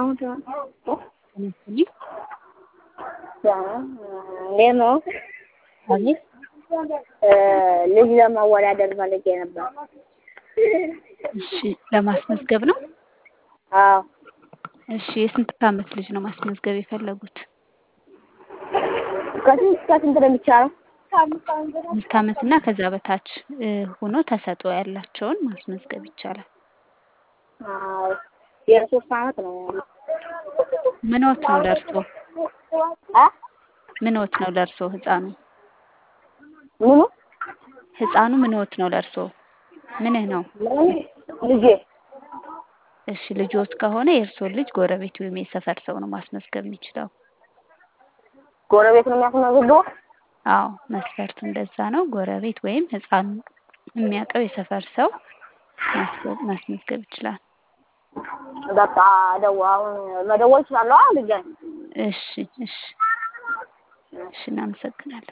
አሁን ተነስተልኝ እንዴት ነው? አቤት ልጅ ለማወዳደር ፈልጌ ነበር። እሺ ለማስመዝገብ ነው አዎ እሺ የስንት አመት ልጅ ነው ማስመዝገብ የፈለጉት ከስንት እስከ ስንት ነው የሚቻለው? አምስት አመት እና ከዛ በታች እ ሆኖ ተሰጥኦ ያላቸውን ማስመዝገብ ይቻላል አዎ የሶስት አመት ነው ያለው። ምንዎት ነው ለእርሶ አ ምንዎት ነው ለእርሶ ህፃኑ ምኑ ህፃኑ ምንዎት ነው ለእርሶ ምንህ ነው ልጄ እሺ ልጆት ከሆነ የእርስዎን ልጅ ጎረቤት ወይም የሰፈር ሰው ነው ማስመዝገብ የሚችለው ጎረቤት ነው የሚያስመዘግበው? አዎ መስፈርቱ እንደዛ ነው ጎረቤት ወይም ህፃን የሚያውቀው የሰፈር ሰው ማስገ- ማስመዝገብ ይችላል በቃ ደው አሁን መደወል እችላለሁ ልጄ እሺ እሺ እሺ እናመሰግናለን